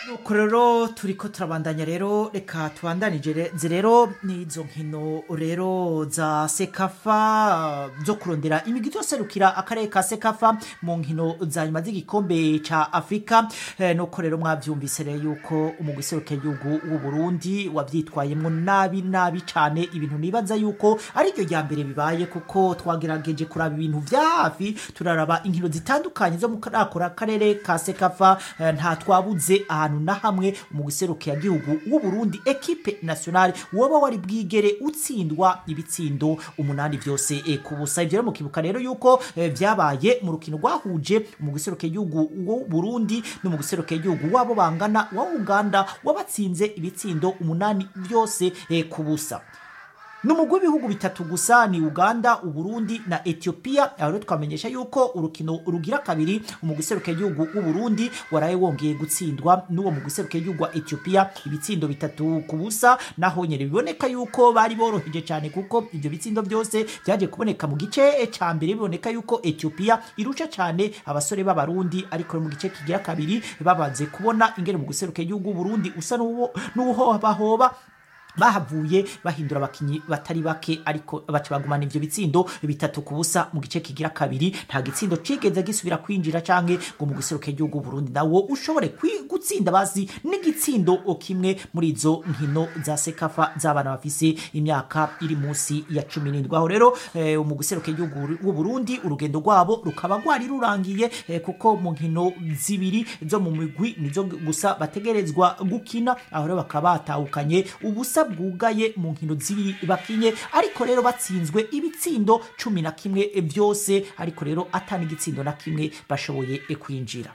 nuko rero turiko turabandanya rero reka tubandanije nzi rero n'izo nkino rero za sekafa zo kurondera imigwi izoserukira akarere ka sekafa mu nkino za nyuma z'igikombe ca afurika eh, nuko rero mwavyumvise rero yuko umugwi serukiragihugu w'u burundi wavyitwayemwo nabi nabi cane ibintu nibaza yuko ariryo rya mbere bibaye kuko twagerageje kuraba ibintu vya hafi turaraba inkino zitandukanye zo mu karakora akarere ka sekafa eh, nta twabuze ahantu na hamwe umugwi serukiragihugu w'u burundi ekipe nationale woba wari bwigere utsindwa ibitsindo umunani vyose eh, ku busa ivyo rero mukibuka rero yuko eh, vyabaye mu rukino rwahuje umugwi serukiragihugu w'u burundi n'umugwi serukiragihugu wabo bangana wa uganda wabatsinze ibitsindo umunani vyose eh, ku busa numugwi w'ibihugu bitatu gusa ni uganda uburundi na ethiopia aho rero twamenyesha yuko urukino rugira kabiri umugwi serukiragihugu w'uburundi waraye wongeye gutsindwa n'uwo mugwi serukiragihugu wa ethiopia ibitsindo bitatu ku busa naho nyene biboneka yuko bari boroheje cyane kuko ivyo bitsindo byose vyaje kuboneka mu gice ca mbere biboneka yuko ethiopia irusha cyane abasore b'abarundi ariko mu gice kigira kabiri babanze kubona ingene umugwi serukiragihugu w'uburundi usa n'uwo- n'uhobahoba bahavuye bahindura abakinyi batari bake ariko baca bagumana ivyo bitsindo bitatu ku busa mu gice kigira kabiri nta gitsindo cigeze gisubira kwinjira canke ngo mu guseruka igihugu Burundi nawo ushobore kwi- gutsinda basi n'igitsindo kimwe muri izo nkino za sekafa z'abana bafise imyaka iri munsi ya cumi n'indwi aho rero eh, mu guseruka igihugu w'u Burundi urugendo rwabo rukaba rwari rurangiye eh, kuko mu nkino zibiri zo mu migwi nizo gusa bategerezwa gukina aho rero bakaba batahukanye ubusa bwugaye mu nkino zibiri bakinye ariko rero batsinzwe ibitsindo cumi na kimwe byose ariko rero atani igitsindo na kimwe bashoboye eh, kwinjira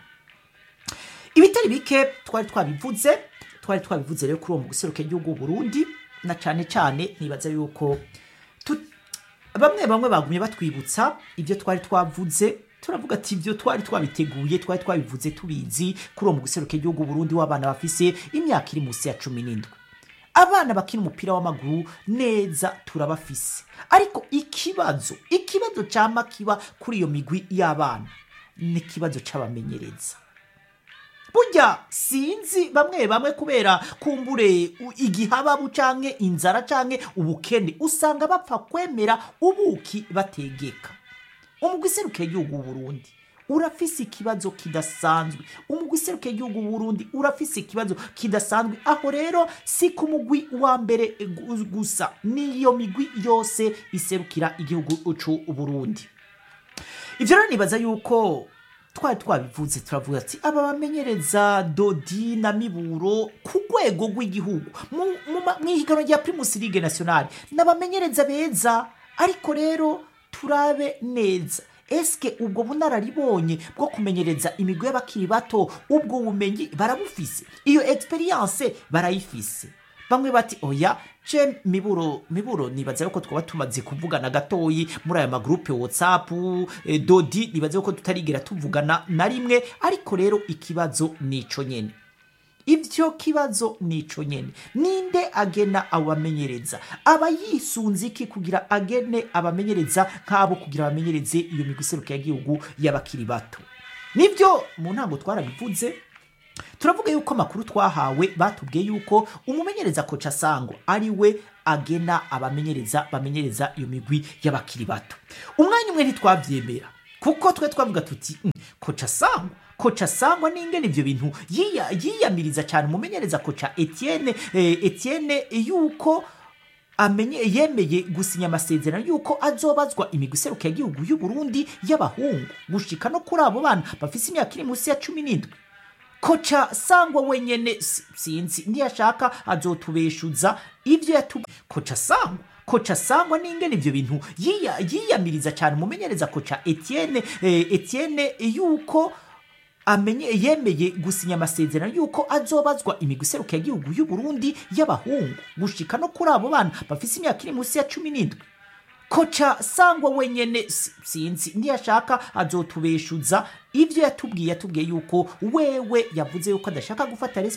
ibitari bike twari twabivuze twari twabivuze rero kuri uwo mu guseruka igihugu Burundi na cane cane nibaza yuko tu- bamwe bamwe bagumye batwibutsa ibyo twari twavuze turavuga ati ibyo twari twabiteguye twari twabivuze tubizi kuri uwo mu guseruka igihugu Burundi w'abana bafise imyaka iri munsi ya cumi n'indwi abana bakina umupira w'amaguru neza turabafise ariko ikibazo ikibazo cyama kiba kuri iyo migwi y'abana ni ikibazo c'abamenyereza burya sinzi bamwe bamwe kubera kumbure u- igihababu canke inzara canke ubukene usanga bapfa kwemera ubuki bategeka umugwi serukiye igihugu Burundi urafise ikibazo kidasanzwe umugwi serukiye igihugu Burundi urafise ikibazo kidasanzwe aho rero si ku mugwi wa mbere gu- gusa niyo migwi yose iserukira igihugu c'u Burundi ivyo rero nibaza yuko twari twabivuze turavuga ati aba bamenyereza dodi na miburo ku rwego rw'igihugu mu- mu ma- mw'ihiganwa rya primus ligue nationale n'abamenyereza beza ariko rero turabe neza eske ubwo bunararibonye bwo kumenyereza imigwi y'abakiri bato ubwo bumenyi barabufise iyo experience barayifise bamwe bati oya je miburo miburo nibaza yuko twaba tumaze kuvugana gatoyi muri aya magrupe whatsapp eh, dodi nibaza yuko tutarigera tuvugana na rimwe ariko rero ikibazo nico nyene ivyo kibazo nico nyene ninde agena abamenyereza aba yisunze iki kugira agene abamenyereza nk'abo kugira abamenyereze iyo migwi iserukiye igihugu y'abakiri bato nivyo mu ntango twarabivuze turavuga yuko amakuru twahawe batubwiye yuko umumenyereza koca sangwa ari we agena abamenyereza bamenyereza iyo migwi y'abakiri bato umwanya umwe ntitwavyemera kuko twe twavuga tuti "Mm, koca sangwa koca sangwa n'ingene ivyo bintu yiya- yiyamiriza cyane umumenyereza koca etienne eh, etienne yuko amenye yemeye gusinya amasezerano yuko azobazwa imigwi iserukiye igihugu y'u Burundi y'abahungu gushika no kuri abo bana bafise imyaka iri munsi ya cumi n'indwi koca sangwa wenyene si- sinzi ntiyashaka azotubeshuza ivyo yatu koca sangwa koca sangwa n'ingene ivyo bintu yiya- yiyamiriza cyane umumenyereza koca etienne eh, etienne yuko amenye yemeye gusinya amasezerano yuko azobazwa imigwi iserukiye igihugu y'u Burundi y'abahungu gushika no kuri abo bana bafise imyaka iri munsi ya cumi n'indwi koca sangwa wenyene si- sinzi ntiyashaka azotubeshuza ivyo yatubwiye yatubwiye yuko wewe yavuze yuko adashaka gufata